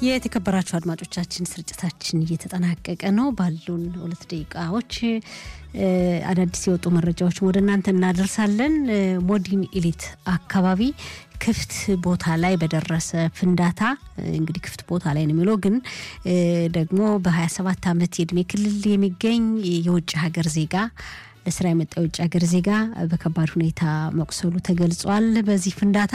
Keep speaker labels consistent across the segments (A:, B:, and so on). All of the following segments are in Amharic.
A: የተከበራችሁ አድማጮቻችን ስርጭታችን እየተጠናቀቀ ነው። ባሉን ሁለት ደቂቃዎች አዳዲስ የወጡ መረጃዎችን ወደ እናንተ እናደርሳለን። ሞዲን ኢሊት አካባቢ ክፍት ቦታ ላይ በደረሰ ፍንዳታ እንግዲህ ክፍት ቦታ ላይ ነው የሚለው ግን ደግሞ በ27 ዓመት የእድሜ ክልል የሚገኝ የውጭ ሀገር ዜጋ ለስራ የመጣ የውጭ ሀገር ዜጋ በከባድ ሁኔታ መቁሰሉ ተገልጿል። በዚህ ፍንዳታ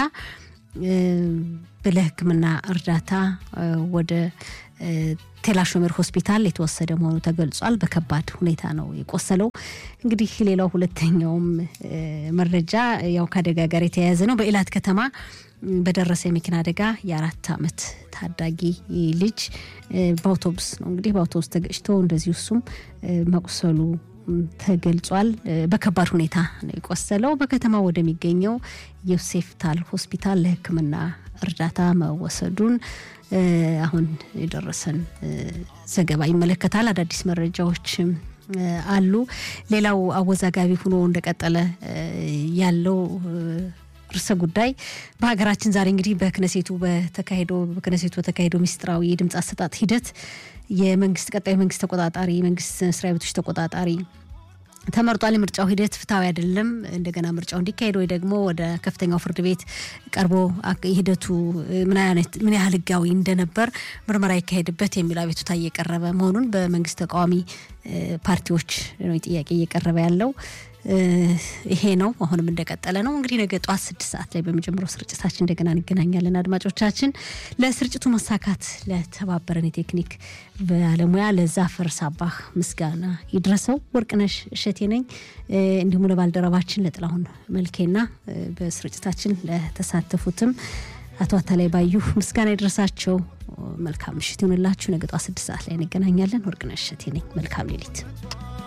A: ለሕክምና እርዳታ ወደ ቴላሾሜር ሆስፒታል የተወሰደ መሆኑ ተገልጿል። በከባድ ሁኔታ ነው የቆሰለው። እንግዲህ ሌላው ሁለተኛውም መረጃ ያው ከአደጋ ጋር የተያያዘ ነው። በኢላት ከተማ በደረሰ የመኪና አደጋ የአራት ዓመት ታዳጊ ልጅ በአውቶቡስ ነው እንግዲህ በአውቶቡስ ተገጭቶ እንደዚሁ እሱም መቁሰሉ ተገልጿል። በከባድ ሁኔታ ነው የቆሰለው። በከተማ ወደሚገኘው ዮሴፍ ታል ሆስፒታል ለሕክምና እርዳታ መወሰዱን አሁን የደረሰን ዘገባ ይመለከታል። አዳዲስ መረጃዎችም አሉ። ሌላው አወዛጋቢ ሆኖ እንደቀጠለ ያለው ርዕሰ ጉዳይ በሀገራችን ዛሬ እንግዲህ በክነሴቱ በተካሄደው በክነሴቱ በተካሄደው ሚስጥራዊ የድምፅ አሰጣጥ ሂደት የመንግስት ቀጣዩ መንግስት ተቆጣጣሪ የመንግስት መስሪያ ቤቶች ተቆጣጣሪ ተመርጧል። የምርጫው ሂደት ፍትሐዊ አይደለም፣ እንደገና ምርጫው እንዲካሄድ ወይ ደግሞ ወደ ከፍተኛው ፍርድ ቤት ቀርቦ ሂደቱ ምን ያህል ህጋዊ እንደነበር ምርመራ ይካሄድበት የሚል አቤቱታ እየቀረበ መሆኑን በመንግስት ተቃዋሚ ፓርቲዎች ነው ጥያቄ እየቀረበ ያለው። ይሄ ነው። አሁንም እንደቀጠለ ነው። እንግዲህ ነገ ጠዋት ስድስት ሰዓት ላይ በሚጀምረው ስርጭታችን እንደገና እንገናኛለን። አድማጮቻችን ለስርጭቱ መሳካት ለተባበረን የቴክኒክ ባለሙያ ለዛፈር ሳባህ ምስጋና ይድረሰው። ወርቅነሽ እሸቴ ነኝ። እንዲሁም ለባልደረባችን ለጥላሁን መልኬና በስርጭታችን ለተሳተፉትም አቶ አታላይ ባዩ ምስጋና ይድረሳቸው። መልካም ምሽት ይሁንላችሁ። ነገ ጠዋት ስድስት ሰዓት ላይ እንገናኛለን። ወርቅነሽ እሸቴ ነኝ። መልካም ሌሊት